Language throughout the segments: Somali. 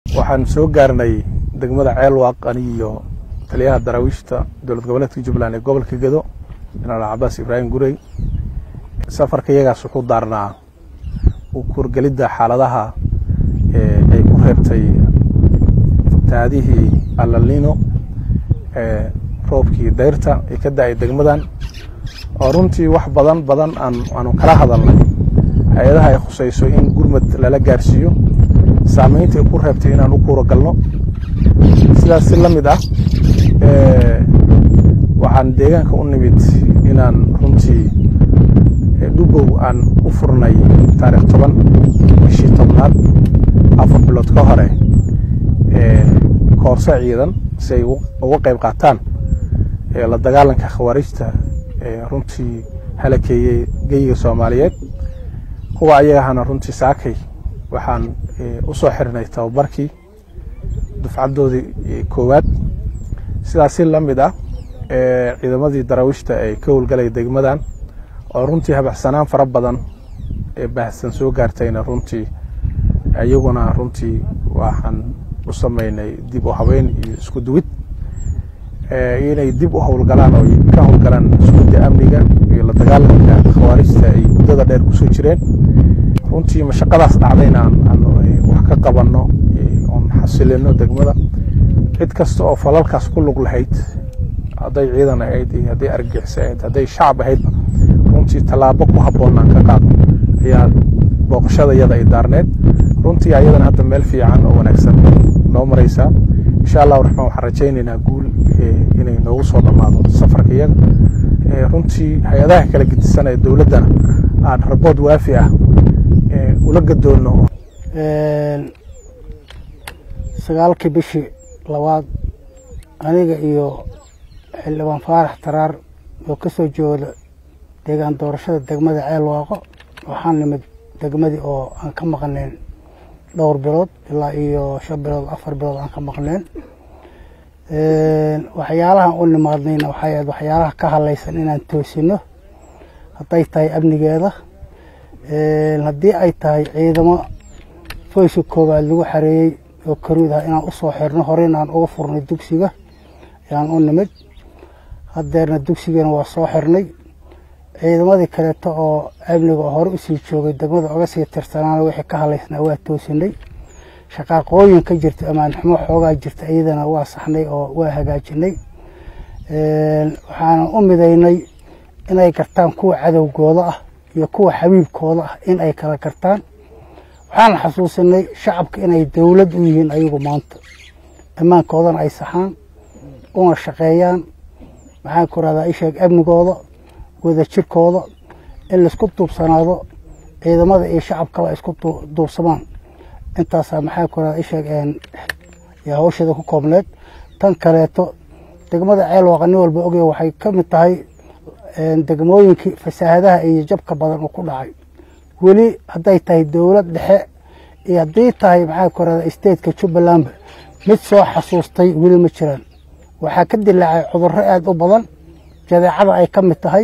waxaan soo gaarnay degmada ceelwaaq ani iyo taliyaha daraawiishta dowlad goboleedka jubbaland ee gobolka gedo jenaraal cabaas ibraahim gurey safarka iyagaas wuxuu daarnaa u kurgelidda xaaladaha ay ku reebtay fatahaadihii alalino ee roobkii dayrta ee ka da-ay degmadan oo runtii wax badan badan aanu kala hadalnay hay-adaha ay khusayso in gurmad lala gaarsiiyo saameynta ay ku reebtay inaan u kuura galno sidaas si la mid ah waxaan deegaanka u nimid inaan runtii dhubow aan u furnay taarikh toban bishii tobnaad afar bilood ka hore koorse ciidan si ay uga qayb qaataan la dagaalanka khawaarijta runtii halakeeyey geyiga soomaaliyeed kuwa ayagahana runtii saakay waxaan u soo xirnay tababarkii dufcaddoodii koowaad sidaas si la mid ah ciidamadii daraawiishta ay ka howlgalay degmadan oo runtii habaxsanaan fara badan ee baahsan soo gaartayna runtii iyaguna runtii waxaan u samaynay dib u habeyn iyo isku duwid inay dib u howlgalaan oo ka howlgalaan iskuda amniga iyo la dagaalanka khawaarijta ay muddada dheer kusoo jireen runtii mashaqadaas dhacdayna aan wax ka qabanno oon xasilino degmada cid kasta oo falalkaas ku lug lahayd hadday ciidan ahayd iyo hadday argixisa ahayd hadday shacab ahaydba runtii tallaabo ku habboonnaan ka qaado ayaa booqashada iyada ay daarneed runtii ayadana hadda meel fiican oo wanaagsan noo maraysaa insha allahu raxmaan waxaan rajaynaynaa guul inay noogu soo dhammaado safarka iyaga runtii hay-adaha kala gedisan ee dowladdana aan rabood waafi ah ula gadoonno sagaalkii bishii labaad aniga iyo xildhibaan faarax taraar oo ka soo jooda deegaan doorashada degmada ceelwaaqo waxaan nimid degmadii oo aan ka maqnayn dhowr bilood ilaa iyo shan bilood afar bilood aan ka maqnayn waxyaalahan u nimaadnayna waxay ahayd waxyaalaha ka hadlaysan inaan toosino hadday tahay amnigeeda haddii ay tahay ciidamo foyska koowaad lagu xareeyey oo karuud ah inaan usoo xirno horeyna aan uga furnay dugsiga ayaan u nimid haddeerna dugsigana waa soo xirnay ciidamadii kaleeto oo amniga oo hore usii joogay degmada oga sii tirsanaana wixii ka hadlaysnaa waa toosinay shaqaaqooyin ka jirta amaan xumo xoogaa jirta iyadana waa saxnay oo waa hagaajinay waxaana u midaynay inay gartaan kuwa cadowgooda ah iyo kuwa xabiibkooda ah in ay kala gartaan waxaana xasuusinay shacabka inay dowlad u yihiin ayagu maanta ammaankoodana ay saxaan una shaqeeyaan maxaan ku rahdaa isheeg amnigooda wadajirkooda in laisku duubsanaado ciidamada iyo shacabkaba ay isku duubsamaan intaasaa maxaa ku rahdaa isheeg hawsheeda ku koobneed tan kaleeto degmada ceelwaaqa nin walba ogaya waxay ka mid tahay degmooyinkii fasaahadaha iyo jabka badan uu ku dhacay weli hadday tahay dowlad dhexe iyo haddii tahay maxaa ku rahdaa stateka jubbalandba mid soo xasuustay weli ma jiraan waxaa ka dilaacay cudurro aada u badan jadeecada ay ka mid tahay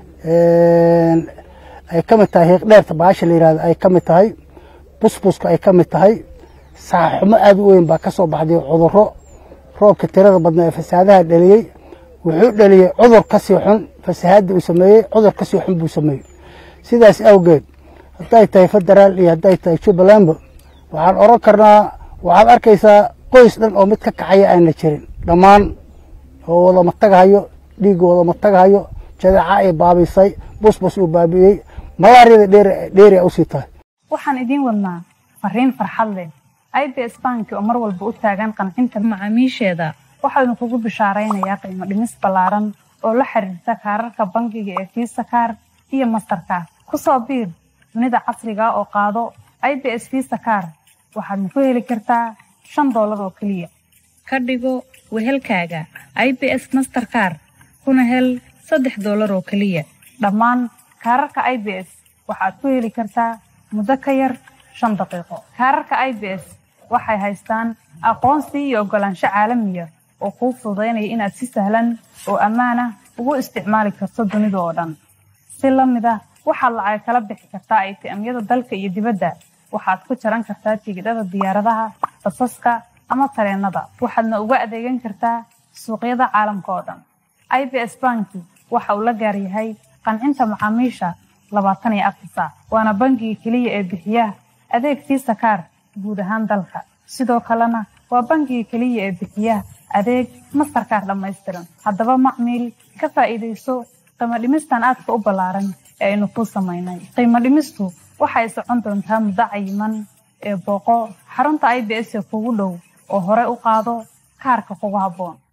ay ka mid tahay hiiqdheerta baasha la yihahdo ay ka mid tahay busbuska ay ka mid tahay saaxumo aada u weyn baa ka soo baxday cudurro roobka tirada badnaa ee fasaadaha dhaliyey wuxuu dhaliyey cudur kasii xun fasahaadda uu sameeyey cudur kasii xun buu sameeyey sidaas awgeed hadday tahay federaal iyo hadday tahay jubbalandba waxaan oran karnaa waxaad arkaysaa qoys dhan oo mid ka kacaya aana jirin dhammaan oo wadama tagahayo dhiigga wadama tagahayo jadeeca ay baabisay busbus uu baabi'iyey malaariyada dheeria usii tahay waxaan idiin wadnaa fariin farxad leh i b s banki oo mar walba u taagan qancinta macaamiisheeda waxaanu kugu bishaaraynayaa qiimo dhimis ballaaran oo la xiriirta kaararka bangiga ee fiisa kaar iyo mastarkaar ku soo biir dunida casriga oo qaado i b s fiisa kaar waxaadna ku heli kartaa shan doolar oo keliya ka dhigo wehelkaaga i b s masterkaar kuna hel saddex doolar oo keliya dhammaan kaararka i b s waxaad ku heli kartaa muddo ka yar shan daqiiqo kaararka i b s waxay haystaan aqoonsi iyo oggolaansho caalamiya oo kuu fududaynaya inaad si sahlan oo ammaanah ugu isticmaali karto dunida oo dhan si la mid ah waxaad lacag kala bixi kartaa atm-yada dalka iyo dibadda waxaad ku jaran kartaa tigidhada diyaaradaha basaska ama tareenada waxaadna uga adeegan kartaa suuqyada caalamka oo dhan i b s banki waxa uu la gaar yahay qancinta macaamiisha labaatan iyo afar saac waana bangiga keliya ee bixiya adeeg fiisa kaar guud ahaan dalka sidoo kalena waa bangiga keliya ee bixiya adeeg mastarkaar dhammaystiran haddaba macmiil ka faa'iidayso qiimo dhimistan aadka u ballaaran ee aynu kuu samaynay qiimo dhimistu waxay socon doontaa muddo cayiman ee booqo xarunta i b s ee kugu dhow oo hore u qaado kaarka kugu habboon